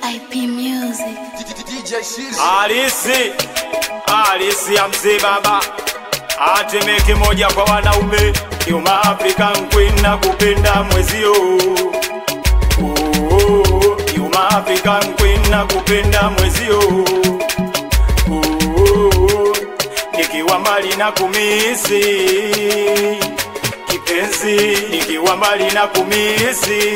IP Music. DJ Shiz. Alisi, alisi ya mzee baba atemeke moja kwa wanaume Yuma African Queen na kupenda mwezio Oh, Yuma African Queen na kupenda mwezio Oh, nikiwa mbali na kumisi kipenzi nikiwa mbali na kumisi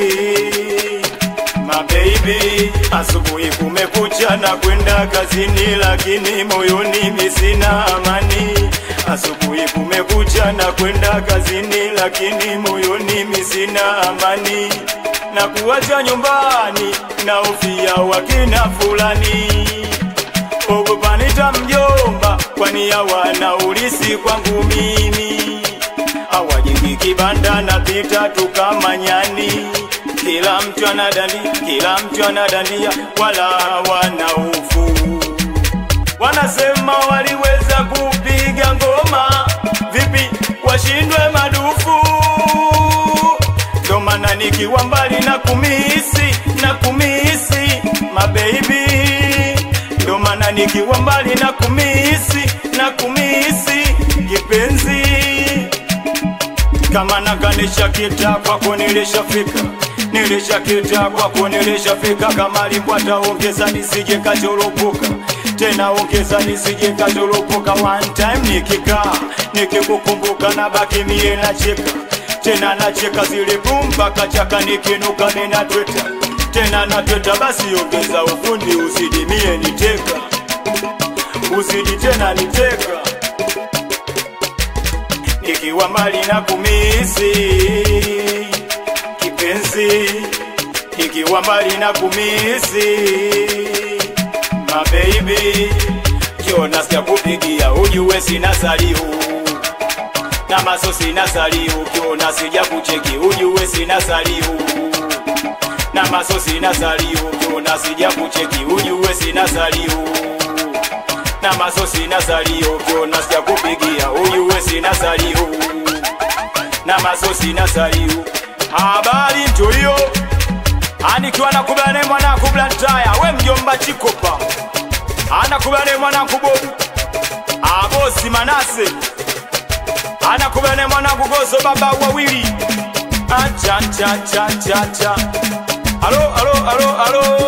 mabebi asubuhi kumekucha na kwenda kazini lakini moyoni misina amani asubuhi kumekucha na kwenda kazini lakini moyoni misina amani na kuwacha nyumbani na ufia wakina fulani ogopanita mjomba kwani hawana ulisi kwangu mimi awajingi kibanda na pita tukamanyani kila mtu anadandi kila mtu anadandia wala wana ufu wanasema waliweza kupiga ngoma vipi washindwe madufu ndo maana nikiwa mbali na kumisi na kumisi mabeibi ndo maana nikiwa mbali na kumisi na kumisi kipenzi kama nakanisha kita kwako nilishafika nilishakita kwako nilishafika kama likwata ongeza nisije kachoropoka tena ongeza nisije kachoropoka one time nikikaa nikikukumbuka na baki mie nacheka tena nacheka zile pumba kachaka nikinuka ninatweta tena natweta basi ongeza ufundi uzidi mie niteka uzidi tena niteka nikiwa mbali na kumisi kipenzi nikiwa mbali na kumisi mabeibi kiona sija kupigia ujue sina salihu na maso sina salihu kiona sija kucheki ujue sina salihu na maso sina salihu kiona sija kucheki ujue sina salihu na maso sina salio kiona sija kupigia ujue sina salio na maso sina salio habari ntoyo anikiwa nakubane mwana kublantaya we mjomba chikopa anakubane mwana kubobu abosi manase anakubane mwana kugozo baba wawili acha cha cha cha cha alo alo alo alo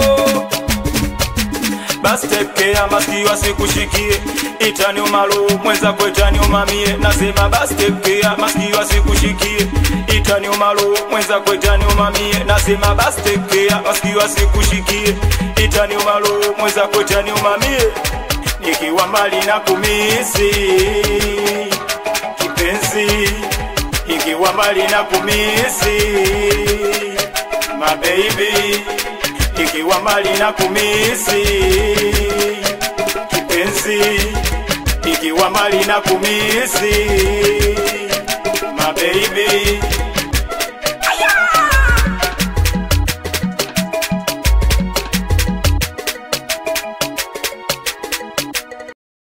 basi tekea masikio asikushikie itani umalo mweza kwetani umamie nasema basi tekea masikio asikushikie itani umalo mweza kwetani umamie nasema basi tekea masikio asikushikie itani umalo mweza kwetani umamie nikiwa mbali na kumisi kipenzi ikiwa mbali na kumisi mabeibi ikiwa mbali na kumisi kipenzi ikiwa mbali na kumisi